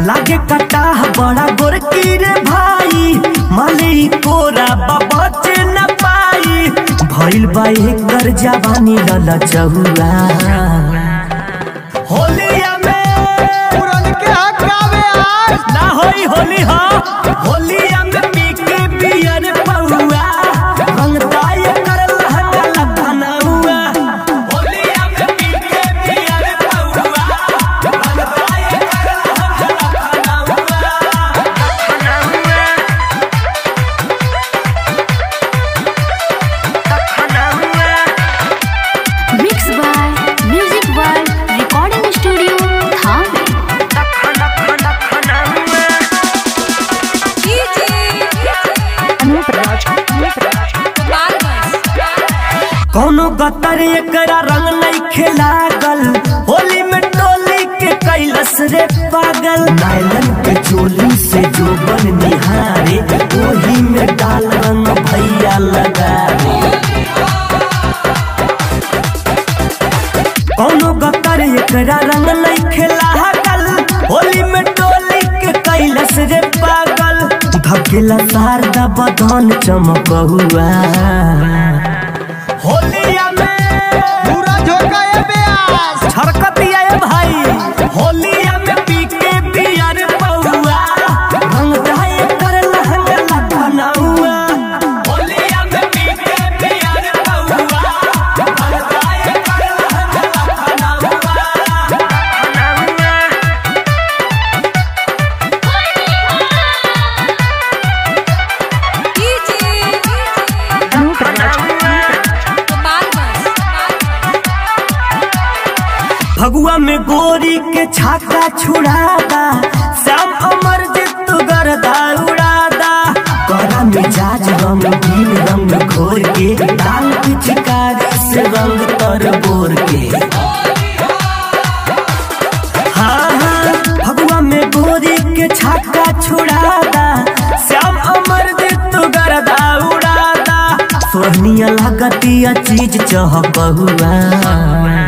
लागे कटाह बड़ा गोरकी रे भाई माली कोरा बचे न पाई भइल बा एकर जवानी लल चहुआ होलिया में पुरन के हकावे आज ना होई होली हो होलिया में पी के पियर पौआ रंगदाय कर लहंगा लखनऊआ होलिया में पी के पियर पौआ रंगदाय कर लहंगा लखनऊआ Mixed by Music World Recording Studio, Thane. कौनो गतर एकरा रंग नहीं खेलागल होली में टोली के कैलस रे पागल नायलन के चोली से जो बन निहारे ओही में डाल रंग भैया लगा रे कौनो गतर एकरा रंग नहीं खेलागल होली में टोली के कैलस रे पागल धकेला शारदा बदन चमक हुआ होलिया में पूरा झोंका ये ब्यास छरकतिया ए भाई होलिया में पी के पियर पौआ रंग जाए कर लहंगा लखनऊआ होलिया में पी के पियर पौआ रंग जाए कर लहंगा लखनऊआ फगुआ में गोरी के छाका छुड़ादा श्याम अमर जित गरदा उड़ादा करा मिजाज रंगीन रंग घोर के डाल पिचकारी से रंग तर बोर के हाँ हाँ फगुआ में गोरी के छाका छुड़ादा श्याम अमर जित गरदा उड़ादा सोहनिया लगतिया चीज चहक हुआ